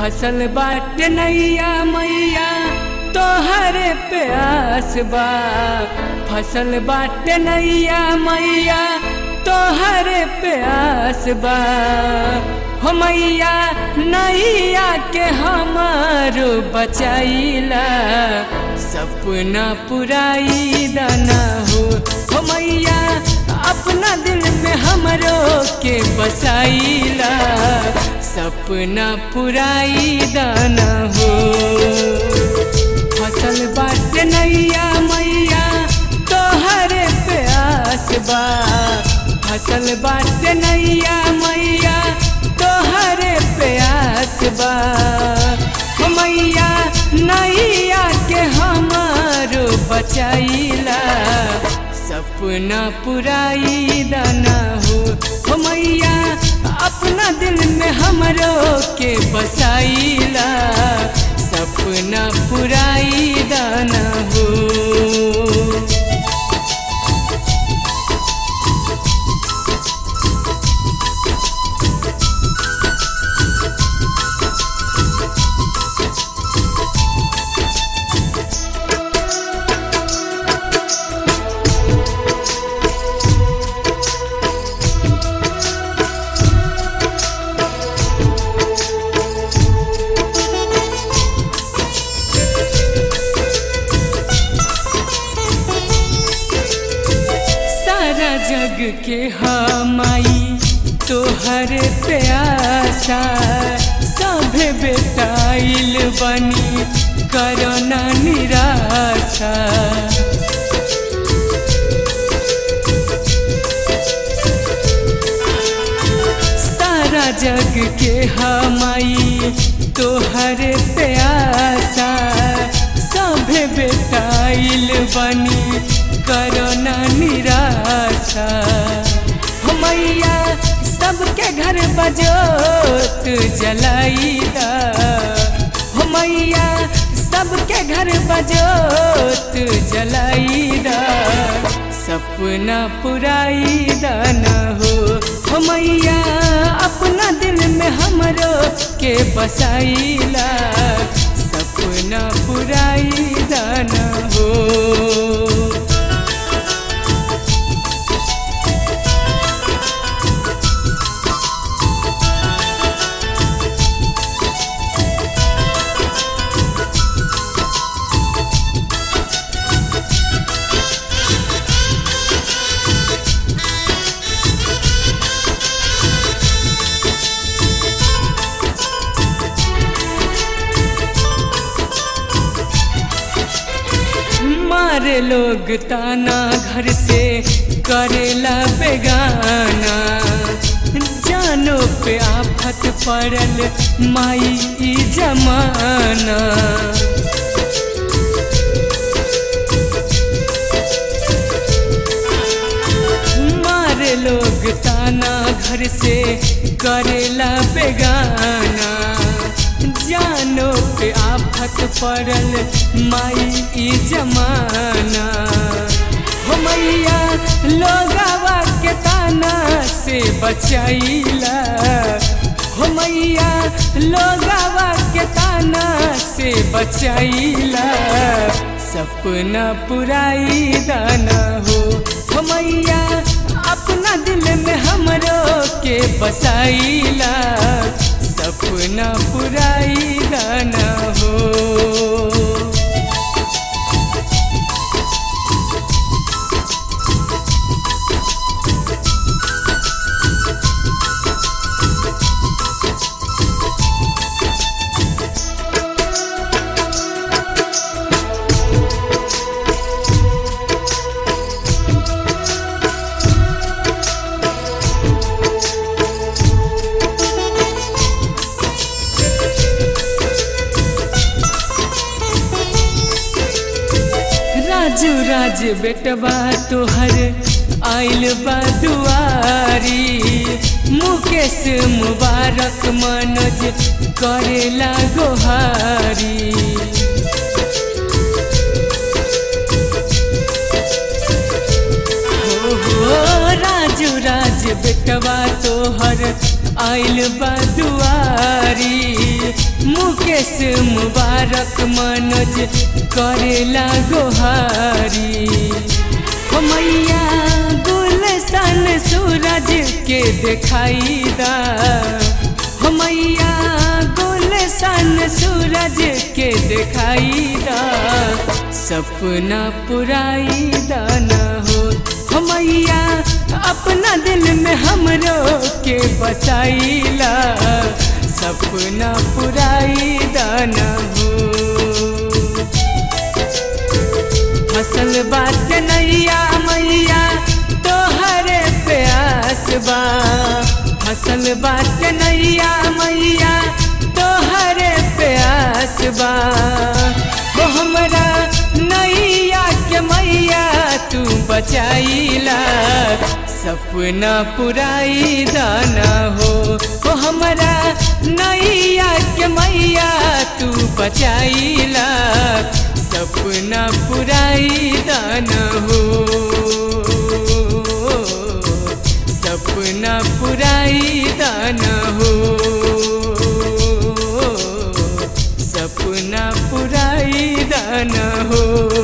फसल बाट नैया मैया तोहरे प्यास बा फसल बाट नैया मैया तोहरे प्यास बा हो मैया नैया के हमारो बचाइला सपना पुराई दाना हो हो मैया अपना दिल में हमरो के बसाइला सपना पुराई दाना हो फसल बाट नैया मैया तोहरे प्यास बा फसल बाट नैया मैया तोहरे प्यास बा हो मैया नैया के हमारो बचाइला सपना पुराई दाना हो हो मैया अपना दिल में हमरो के बसाइला सपना पुराई दाना हो सारा जग के हमाई तोहर प्यासा सभे बेटाइल बनी करना निराशा सारा जग के हमाई तोहर प्यासा सभे बेटाइल बनी करना निराशा हो मैया सबके घर बजोत जलाइला हो मैया सबके घर बजोत जलाइला सपना पुराई दाना हो हो मैया अपना दिल में हमरो के बसाइला सपना पुराई दाना हो मारे लोग ताना घर से करेला बेगाना जानो पे आफत पड़ल माई ई जमाना मारे लोग ताना घर से करेला बेगाना जानो पे आफत पड़ल माई ई जमाना हो मैया लोगावा के ताना से बचाइला हो मैया लोगावा के ताना से बचाइला सपना पुराई दाना हो हो मैया अपना दिल में हमरो के बसाइला सपना पुराई दाना हो राजू राज बेटवा तोहर आइल बा दुआरी मुकेश मुबारक मनोज करेला गोहारी हो हो राजू राज बेटवा तोहर आइल बा दुआरी मुकेश मुबारक मनोज करेला गोहारी हो मैया गुलशन सूरज के दिखाई दा हो मैया गुलशन सूरज के दिखाई दा सपना पुराई दाना हो हो मैया अपना दिल में हमरो के बसाईला सपना पुराई दाना हो फसल बात नैया मैया तोहरे प्यास बा फसल बात नैया मैया तोहरे प्यास बा वो हमरा नैया के मैया तू बचाईला सपना पुराई दाना हो वो हमरा नैया के मैया तू बचाईला सपना पुराई दाना हो सपना पुराई दाना हो सपना पुराई दाना हो